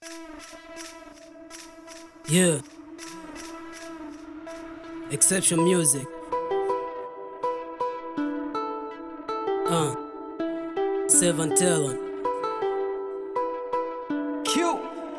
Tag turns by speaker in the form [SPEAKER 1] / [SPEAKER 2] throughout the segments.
[SPEAKER 1] Yeah. Exception music. Uh. Seven Talent.
[SPEAKER 2] Q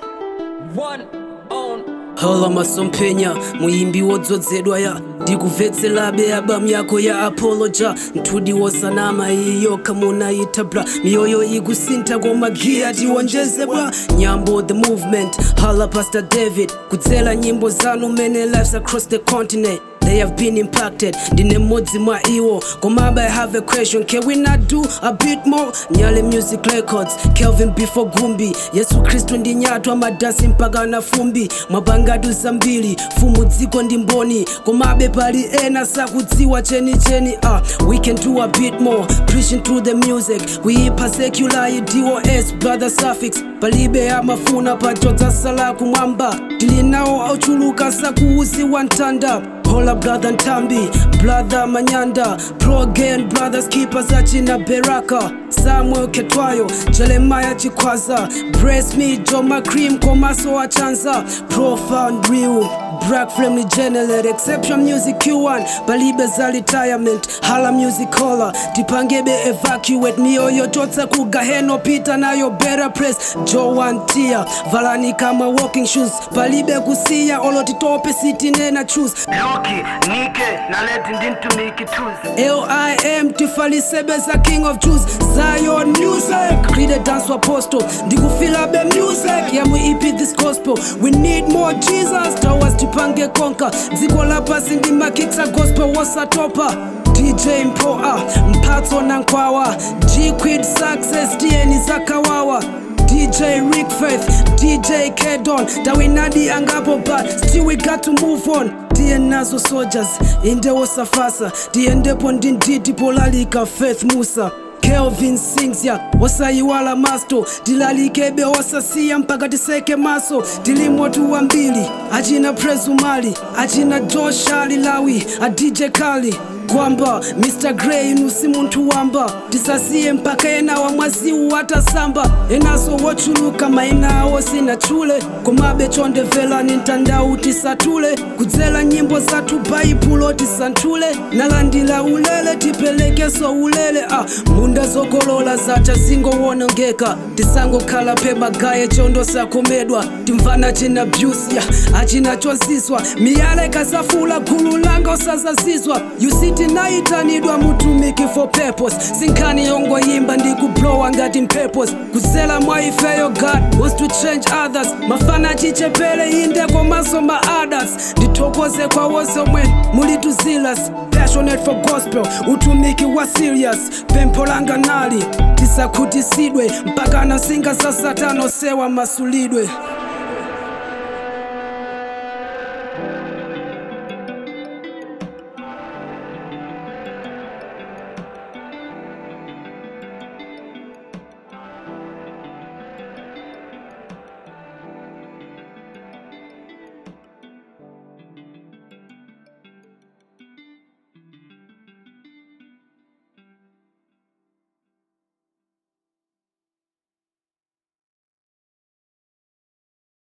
[SPEAKER 2] one on
[SPEAKER 1] hola masompenya muyimbi wodzozedwa ya ndikubvetserabe albamu yako ya apoloja ntudi wosanama iyo kamunayita bra miyoyo ikusintha koma giya tiwonjezebwa nyambo the movement hala pastor david kudzera nyimbo zanu many lives across the continent They have been impacted ndine mmodzi mwa iwo komabe i have a question can we not do a bit more nyale music records kelvin before gumbi yesu khristu ndi nyatwa madasi mpaka na fumbi mwapangatu zambiri fumu dziko ndi mboni komabe pali ena sakudziwa chenicheni uh, we can do a bit more preaching through the music kuipha secular dos brother suffix palibe amafuna pachotsa sala kumwamba tili nawo ochuluka sakuuziwa mtanda Hola brother Ntambi, brother Manyanda, pro again brothers keepers achina Beraka, Samuel Ketwayo, Jeremiah Chikwaza, Brace me, Joma Cream, Komaso Achanza, Profound Real, Black Family Generate, Exception Music Q1, Balibe za retirement, Hala Music Hola, Tipangebe evacuate, mioyo totsa kugaheno pita nayo better press, Joan Tia, Valani kama walking shoes, Balibe kusia, olotitope city nena choose,
[SPEAKER 3] Loki, Nike, na leti ndintumiki tuzi
[SPEAKER 1] LIM tifalisebeza king of Jews Zion music Creed dance apostle ndikufila be music yamwe ipi this gospel we need more Jesus towers tipange konka dziko lapasi ndi makicsa gospel wasatopa DJ Mpoa mphatso na nkwawa G-Quid success tiyeni zakawawa DJ Rick Faith, DJ Kedon, Dawinadi angapo but still we got to move on. Tiye nazo soldiers, inde wosafasa, tiyendepo ndinditi polalika Faith Musa. Kelvin sings ya wosayiwala masto tilalikebe wosasiya mpaka tiseke maso tilimo tuwambili achina presumali achina joshali lawi a dj kali kwamba mr grey nusi munthu wamba tisasiye mpaka ena wamwaziwu atasamba enaso wochuluka maina awo sinatchule komabe chondebvelani mtandau tisatule kudzera nyimbo zathu baibulo tisanthule nalandira ulele tipelekeso ulele a munda zokolola zacha zingowonongeka tisangokhala phe magaye chondo sakomedwa timvana china byusya achina chozizwa miyala ikasafula gulu langa usazazizwa yusiti naitanidwa mutumiki for purpose sinkhani yongoyimba ndikublowa ngati mpurpose kuzela mwa ifeyo god wants to change others mafana achichepele inde komanso ma others ndithokoze kwa wonse omwe muli tuzilas passionate for gospel utumiki wa serious pempho langa nali tisakhutisidwe mpaka nasinga za satano sewa masulidwe